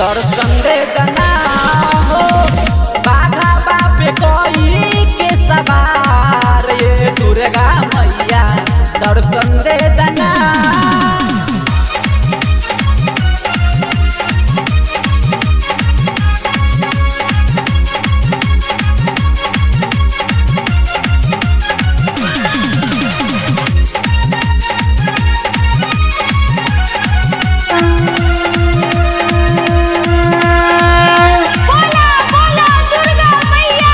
दर्शन दे दना हो बाघा बापे कोई के सवार ये दुर्गा मैया दर्शन दे दना बोला बोला दुर्गा मैया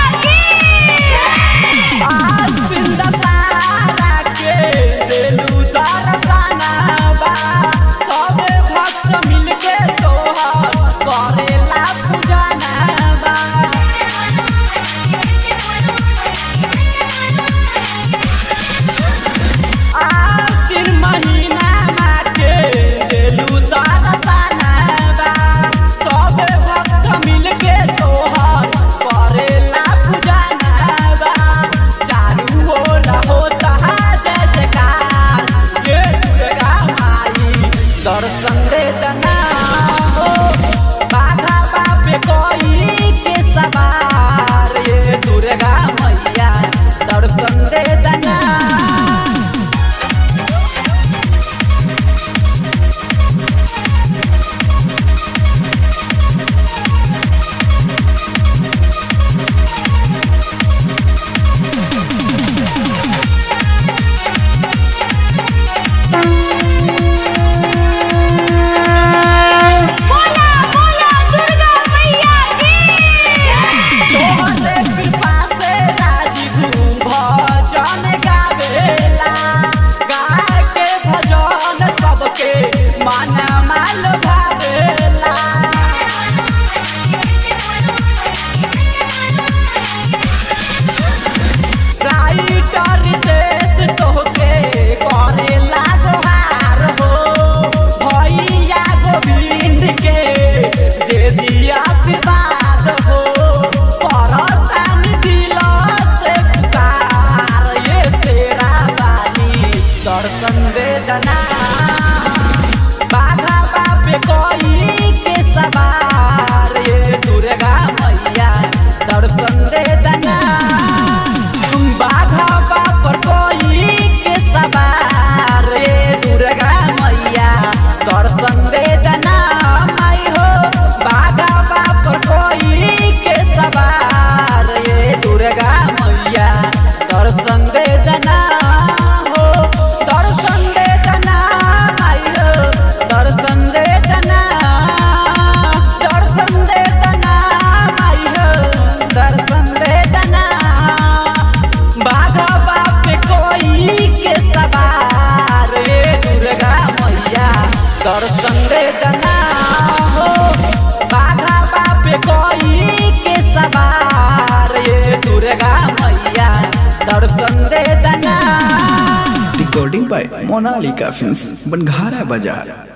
की आज बिंदा तारा के देलू दर्शना बा सबे भक्त मिलके तोहर करेला पूजना बा आसिन महीना माके देलू दर्शना बा सबे भक्त मिलके तोहर करेला पूजना बा चारू ओर होता जय जयकार ये दुर्गा माई दर्शन दे दना हो बाघा बापे कोई के सवार ये दुर्गा मैया दर्शन दे दना बोला बोला दुर्गा मैया की तोहरे कृपा से राजीव भजन गावेला गाय के भजन सबके मन माल भावेला राइटर देश तोहके करेला गोहार हो भैया गोविंद के दे दिया आशीर्वाद हो परतान दिल से पुकार ये तेरा बानी दर्शन दे दना बाघा बापे कोई के सवार ये दुर्गा मैया दर्शन दे दना बाघा बापर कोई के सवार ये दुर्गा मैया दर्शन दे दना माई हो बाघा बापर कोई के सवार ये दुर्गा मैया दर्शन दे दना हो दर्शन दे दना माई हो दर्शन दे दना दर्शन दे दना माई हो दर्शन दे दना बाघा बाप कोई के सवार रे दुर्गा मैया दर्शन दे दना हो बाघा बाप कोई के सवार रे दुर्गा मैया दर्शन दे दना Recording by Monalika Films, Banghara Bazaar.